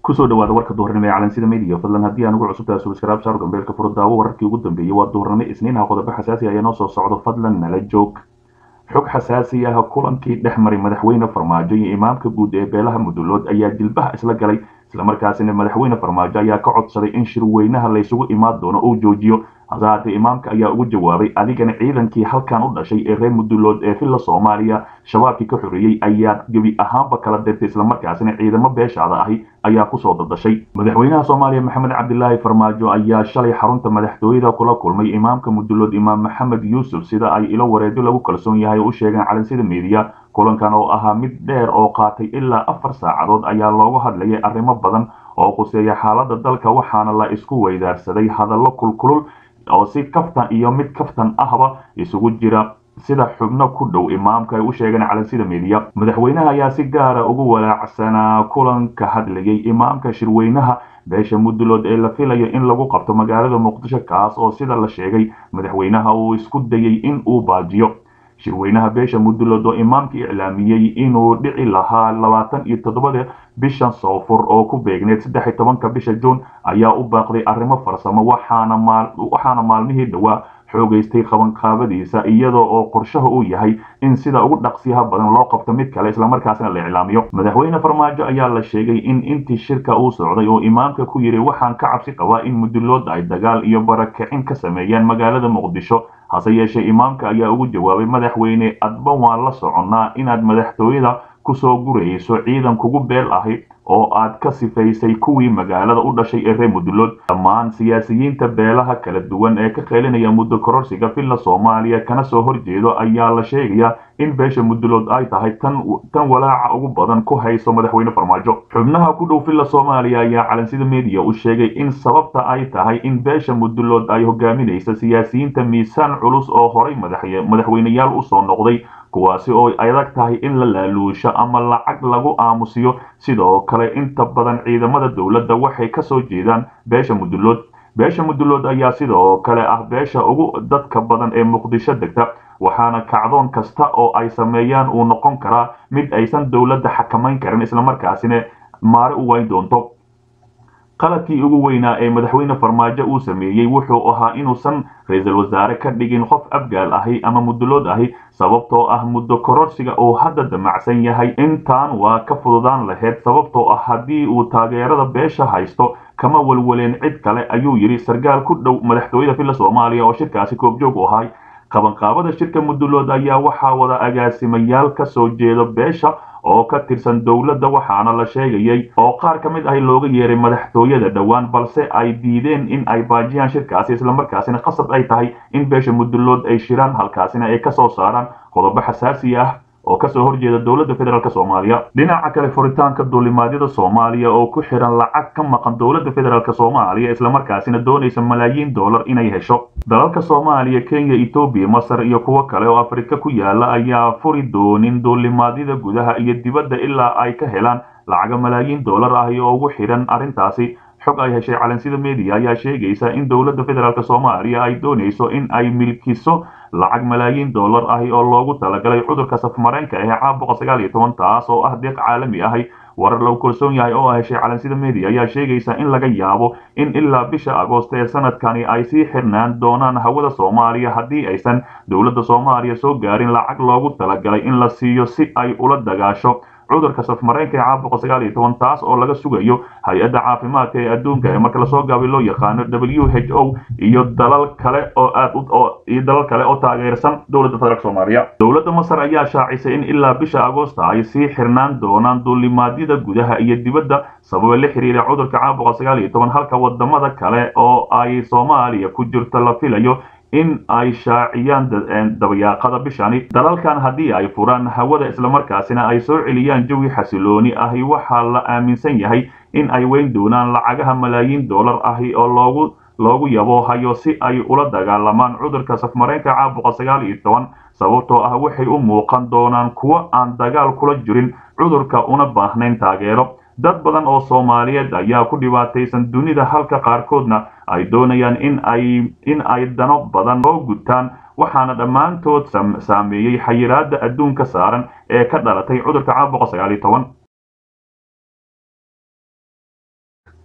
kusoo dhawaada warka duhurnimo ee calansida media fadlan haddii aan ugu cusubtahay subscribe saar gambeelka furo daawo wararkii ugu dambeeyey waa duhurnimo isniinaha qodobo xasaasi ayaa noo soo socdo fadlan nala joog xog xasaasi ah kulankii dhex maray madaxweyne farmaajo iyo imaamka guud ee beelaha mudulood ayaa jilbaha isla galay islamarkaasina madaxweyne farmaajo ayaa ka codsaday in shirweynaha laysugu imaan doono uu joojiyo hase haatee imaamka ayaa ugu jawaabay adigana ciidankii halkan u dhashay ee reer mudulood ee villa soomaaliya shabaabkii ka xoreeyey ayaa gebi ahaanba kala dirtay islamarkaasina ciidamo beeshaada ahi ayaa kusoo dadashay madaxweynaha soomaaliya maxamed cabdilaahi farmaajo ayaa shalay xarunta madaxtooyada kula kulmay imaamka mudulood imaam maxamed yuusuf sida ay ilo wareedyo lagu kalsoon yahay u sheegeen calansida meediya kulankan oo ahaa mid dheer oo qaatay ilaa afar saacadood ayaa loogu hadlayay arrimo badan oo quseeya xaaladda dalka waxaana la isku weydaarsaday hadallo kulkulul oo si kaftan iyo mid kaftan ahba isugu jira sida xubno ku dhow imaamka ay u sheegeen calansida meediya madaxweynaha ayaa si gaara ugu walaacsanaa kulanka hadlayay imaamka shirweynaha beesha mudulood ee la filayo in lagu qabto magaalada muqdisho kaas oo sida la sheegay madaxweynaha uu isku dayay in uu baajiyo shirweynaha beesha mudulood oo imaamka iclaamiyey inuu dhici lahaa labaatan iyo toddobada bishan soofur oo ku beegneed saddex iyo tobanka bisha juun ayaa u baaqday arrimo farsamo waxaana maalmihii dhowaa xoogaystay qabanqaabadiisa iyadoo oo qorshaha uu yahay in sida ugu dhaqsiyaha badan loo qabto mid kale islamarkaasna la iclaamiyo madaxweyne farmaajo ayaa la sheegay in intii shirka uu socday oo imaamka ku yidhi waxaan ka cabsi qabaa in mudulood ay dagaal iyo barakicin ka sameeyaan magaalada muqdisho hase yeeshee imaamka ayaa ugu jawaabay madaxweyne adba waan la soconnaa inaad madaxtooyada kusoo gurayso ciidan kugu beel ahi oo aad ka sifaysay kuwii magaalada u dhashay ee reer mudulood dhammaan siyaasiyiinta beelaha kala duwan ee ka qeylinaya muddo kororsiga villa soomaaliya kana soo horjeedo ayaa la sheegayaa in beesha mudulood ay tahay tan tan walaaca ugu badan ku hayso madaxweyne farmaajo xubnaha ku dhow villa soomaaliya ayaa calansida media u sheegay in sababta ay tahay in beesha mudulood ay hogaaminaysa siyaasiyiinta miisaan culus oo horay madaxweyneyaal usoo noqday kuwaasi oo adag tahay in la laaluusho ama lacag lagu aamusiyo sidoo kale inta badan ciidamada dowladda waxay ka soo jeedaan beesha mudulood beesha mudulood ayaa sidoo kale ah beesha ugu dadka badan ee muqdisho degta waxaana kacdoon kasta oo ay sameeyaan uu noqon karaa mid aysan dowladda xakamayn karin islamarkaasina maare u wayn doonto qaladkii ugu weynaa ee madaxweyne farmaajo uu sameeyey wuxuu ahaa inuusan ra-iisul wasaare ka dhigin qof abgaal ahi ama mudulood ahi sababtoo ah muddo kororsiga uu hadda damacsan yahay intaan waa ka fududaan lahayd sababtoo ah haddii uu taageerada beesha haysto kama welweleen cid kale ayuu yidhi sarkaal ku dhow madaxtooyada villa soomaaliya oo shirkaasi koobjoog u ahay qabanqaabada shirka mudulood ayaa waxaa wada agaasimayaal ka soo jeeda beesha oo ka tirsan dowladda waxaana la sheegayay oo qaar ka mid ahi looga yeeray madaxtooyada dhowaan balse ay diideen in ay baajiyaan shirkaasi islamarkaasina qasab ay tahay in beesha mudulood ay shiraan halkaasina ay ka soo saaraan qodobo xasaasi ah oo kasoo horjeeda dowladda federaalk soomaaliya dhinaca kale furitaanka duulimaadyada soomaaliya oo ku xiran lacag ka maqan dowladda federaalk soomaaliya islamarkaasina doonaysa malaayiin dollar inay hesho dalalka soomaaliya kenya etoobiya masar iyo kuwo kale oo afrika ku yaala ayaa furi doonin duulimaadyada gudaha iyo dibadda ilaa ay ka helaan lacaga malaayiin dollar ahi oo ugu xidhan arrintaasi xog ay heshay calansida media ayaa sheegaysa in dowladda federaalk soomaaliya ay doonayso in ay milkiso lacag malaayiin dollar ahi oo loogu talagalay cudurka safmareenka ee caabuqa sagaal iyo toban taas oo ah deeq caalami ahi warar lagu kalsoon yahay oo heshay calansida media ayaa sheegaysa in laga yaabo in ilaa bisha agoost ee sanadkani ay sii xirnaan doonaan hawada soomaaliya haddii aysan dowladda soomaaliya soo gaarin lacag loogu talagalay in la siiyo si ay ula dagaasho cudurka safmareenka ee caabuqa sagaal iyo toban taas oo laga sugayo hay-adda caafimaadka ee adduunka ee marka lasoo gaabay loo yaqaano w h o iyo dalal kale oo aad iyo dalal kale oo taageersan dowladda federaalk soomaaliya dowladda masar ayaa shaacisay in ilaa bisha agoosta ay sii xirnaan doonaan duulimaadyada gudaha iyo dibadda sababa la xiriira cudurka caabuqa sagaal iyo toban halka wadamada kale oo ay soomaaliya ku jirto la filayo in ay shaaciyaan dabayaaqada bishani dalalkan haddii ay furaan hawada islamarkaasina ay soo celiyaan jawi xasilooni ahi waxaa la aaminsan yahay in ay weyn doonaan lacagaha malaayiin dollar ahi oo loogu loogu yabo hayo si ay ula dagaalamaan cudurka safmareenka caabuqa sagaal iyo toban sababtoo ah waxay u muuqan doonaan kuwo aan dagaal kula jirin cudurka una baahnayn taageero dad badan oo soomaaliyeed ayaa ku dhibaataysan dunida halka qaarkoodna ay doonayaan in ay in ay dano badan oo gutaan waxaana dhammaantood saameeyey xayiraada adduunka saaran ee ka dhalatay cudurka caabuqa sagaal iyo toban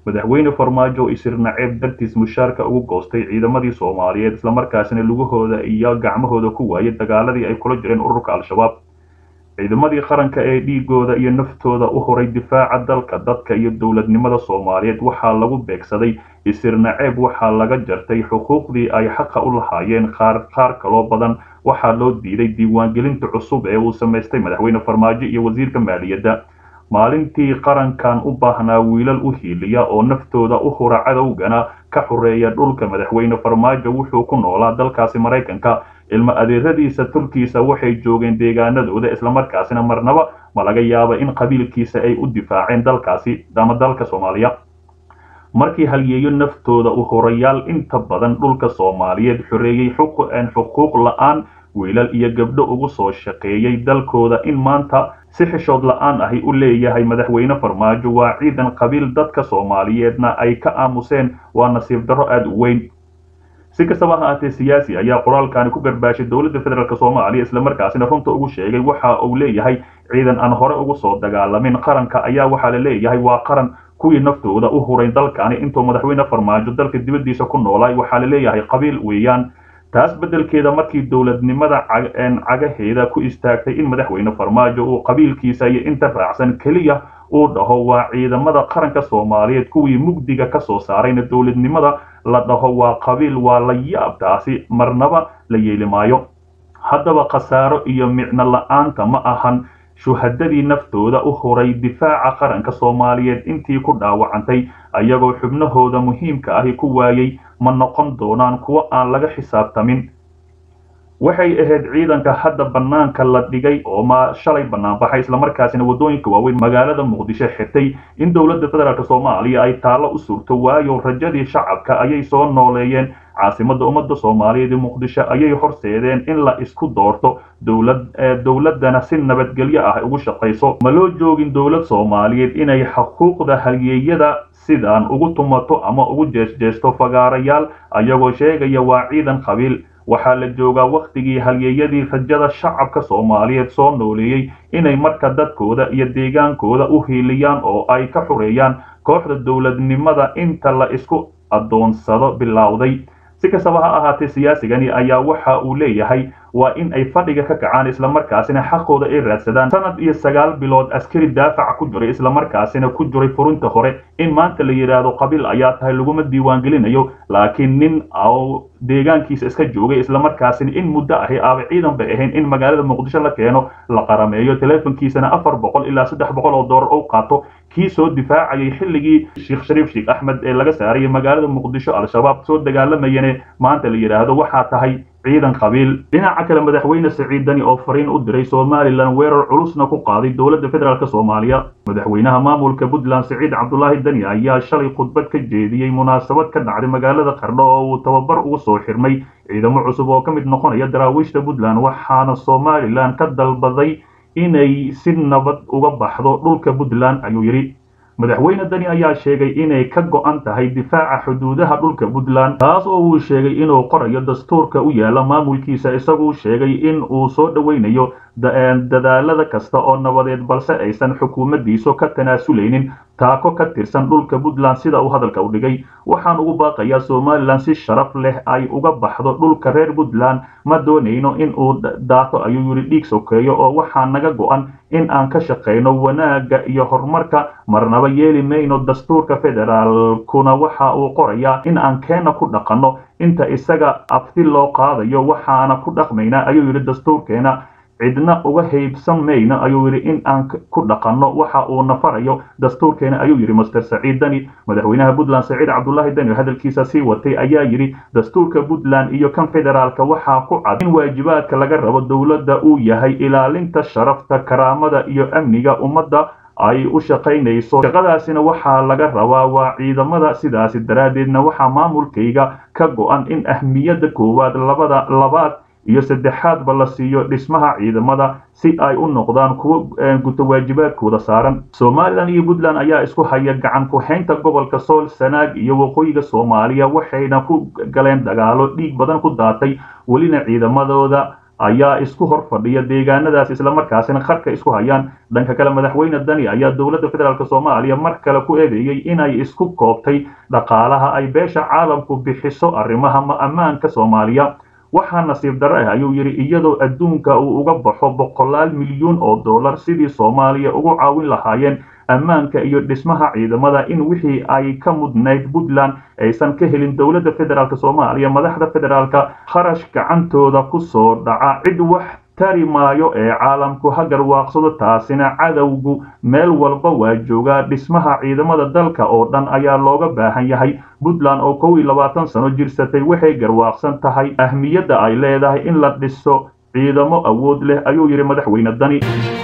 madaxweyne farmaajo isir naceeb dartiis mushaarka ugu goostay ciidamadii soomaaliyeed islamarkaasina lugahooda iyo gacmahooda ku waayay dagaaladii ay kula jireen ururka al-shabaab ciidamadii qaranka ee dhiigooda iyo naftooda u horay difaaca dalka dadka iyo dowladnimada soomaaliyeed waxaa lagu beegsaday isir naceeb waxaa laga jartay xuquuqdii ay xaqa u lahaayeen qaar qaar kaloo badan waxaa loo diiday diiwaangelinta cusub ee uu samaystay madaxweyne farmaajo iyo wasiirka maaliyadda maalintii qarankan u baahnaa wiilal u hiiliya oo naftooda u hura cadowgana ka xoreeya dhulka madaxweyne farmaajo wuxuu ku noolaa dalkaasi maraykanka ilmo adeeradiisa tulkiisa waxay joogeen deegaanadooda islamarkaasina marnaba ma laga yaaba in qabiilkiisa ay u difaaceen dalkaasi ama dalka soomaaliya markii halyeeyo naftooda u horayaal inta badan dhulka soomaaliyeed xoreeyey xuquuq la-aan wiilal iyo gabdho ugu soo shaqeeyey dalkooda in maanta si xishood la-aan ahi u leeyahay madaxweyne farmaajo waa ciidan qabiil dadka soomaaliyeedna ay ka aamuseen waa nasiib darro aada u weyn si kastaba ha ahaatee siyaasi ayaa qoraalkani ku garbaashay dowladda federaalk soomaaliya islamarkaasina runta ugu sheegay waxa uu leeyahay ciidan aan hore ugu soo dagaalamin qaranka ayaa waxaa la leeyahay waa qaran kuwii naftooda u huray dalkani intuu madaxweyne farmaajo dalka dibaddiisa ku noolaay waxaa la leeyahay qabiil weeyaan taas beddelkeeda markii dowladnimada cagaheeda ku istaagtay in madaxweyne farmaajo uu qabiilkiisa iyo inta raacsan keliya uu dhaho waa ciidamada qaranka soomaaliyeed kuwii mugdiga ka soo saarayna dowladnimada la dhaho waa qabiil waa la yaab taasi marnaba la yeeli maayo haddaba khasaaro iyo micno la-aanta ma ahan shuhadadii naftooda u huray difaaca qaranka soomaaliyeed intii ku dhaawacantay ayagoo xubnahooda muhiimka ahi ku waayey ma noqon doonaan kuwo aan laga xisaabtamin waxay ahayd ciidanka hadda bannaanka la dhigay oo ma shalay bannaanbaxay islamarkaasina waddooyinka waaweyn magaalada muqdisho xirtay in dowladda federaalk soomaaliya ay taallo u surto waayo rajadii shacabka ayay soo nooleeyeen caasimadda ummadda soomaaliyeed ee muqdisho ayay horseedeen in la isku doorto dowlad dowladdana si nabadgelyo ah ugu shaqayso ma loo joogin dowlad soomaaliyeed inay xuquuqda halyeeyada sidaan ugu tumato ama ugu jeesjeesto fagaarayaal ayagoo sheegaya waa ciidan qabiil waxaa la joogaa wakhtigii halyeeyadii rajada shacabka soomaaliyeed soo nooleeyey inay marka dadkooda iyo deegaankooda u hiiliyaan oo ay ka xureeyaan kooxda dowladnimada inta la isku addoonsado bilowday si kastaba ha ahaatee siyaasigani ayaa waxa uu leeyahay waa in ay fadhiga ka kacaan islamarkaasina xaqooda ay raadsadaan sanad iyo sagaal bilood askari daafaca ku jiray islamarkaasina ku jiray furinta hore in maanta la yidhaahdo qabiil ayaa tahay laguma diiwaangelinayo laakiin nin oo deegaankiisa iska joogay islamarkaasina in muddo ahi aaba ciidan bay ahayn in magaalada muqdisho la keeno la qarameeyo teleefonkiisana afar boqol ilaa saddex boqol oo doolar u qaato kii soo difaacayay xilligii sheekh shariif sheekh axmed ee laga saarayay magaalada muqdisho al-shabaab soo dagaalamayane maanta la yidhaahdo waxaa tahay ciidan qabiil dhinaca kale madaxweyne siciid dani oo fariin u diray somalilan weerar culusna ku qaaday dowladda federaalk soomaaliya madaxweynaha maamulka puntland siciid cabdulaahi dani ayaa shalay khudbad ka jeediyey munaasabad ka dhacday magaalada qardho oo uu tababar ugu soo xirmay ciidamo cusub oo ka mid noqonaya daraawiishta puntland waxaana somalilan ka dalbaday inay si nabad uga baxdo dhulka puntland ayuu yidhi madaxweyne dani ayaa sheegay inay ka go'an tahay difaaca xuduudaha dhulka puntland taas oo uu sheegay inuu qorayo dastuurka u yaala maamulkiisa isaguu sheegay in uu soo dhoweynayo dadaalada kasta oo nabadeed balse aysan xukuumaddiisu ka tanaasuleynin taako ka tirsan dhulka puntland sida uu hadalka u dhigay waxaan ugu baaqayaa somalilan si sharaf leh ay uga baxdo dhulka reer puntland ma doonayno in uu daato ayuu yidhi dhiig sokeeyo oo waxaa naga go'an in aan ka shaqayno wanaagga iyo horumarka marnaba yeeli mayno dastuurka federaalkuna waxa uu qorayaa in aan keena ku dhaqanno inta isaga afti loo qaadayo waxaana ku dhaqmaynaa ayuu yidhi dastuurkeena cidna uga haybsan mayno ayuu yidhi in aan ku dhaqanno waxa uu nafarayo dastuurkeena ayuu yidhi master saciid dani madaxweynaha puntland saciid cabdulaahi dani hadalkiisa sii watay ayaa yidhi dastuurka puntland iyo kan federaalka waxaa ku cad in waajibaadka laga rabo dowladda uu yahay ilaalinta sharafta karaamada iyo amniga ummadda ay u shaqaynayso shaqadaasina waxaa laga rabaa waa ciidamada sidaasi daraaddeedna waxaa maamulkayga ka go'an in ahmiyadda koowaad labada labaad iyo saddexaadba la siiyo dhismaha ciidamada si ay u noqdaan kuwo guto waajibaadkooda saaran somalilan iyo puntland ayaa isku haya gacan ku-haynta gobolka sool sanaag iyo waqooyiga soomaaliya waxayna ku galeen dagaalo dhiig badan ku daatay welina ciidamadooda ayaa isku hor fadhiya deegaanadaas islamarkaasina qarka isku hayaan dhanka kale madaxweyne dani ayaa dowladda federaalk soomaaliya mar kale ku eedeeyey inay isku koobtay dhaqaalaha ay beesha caalamku bixiso arrimaha ammaanka soomaaliya waxaa nasiib darro ah ayuu yidhi iyadoo adduunka uu uga baxo boqolaal milyuun oo dollar sidii soomaaliya ugu caawin lahaayeen ammaanka iyo dhismaha ciidamada in wixii ay ka mudnayd puntland aysan ka helin dowladda federaalk soomaaliya madaxda federaalka kharash gacantooda ku soo dhaca cid wax tari maayo ee caalamku ha garwaaqsado taasina cadowgu meel walba waa joogaa dhismaha ciidamada dalka oo dhan ayaa looga baahan yahay puntland oo kow iyo labaatan sano jirsatay waxay garwaaqsan tahay ahmiyadda ay leedahay in la dhiso ciidamo awood leh ayuu yidhi madaxweyne dani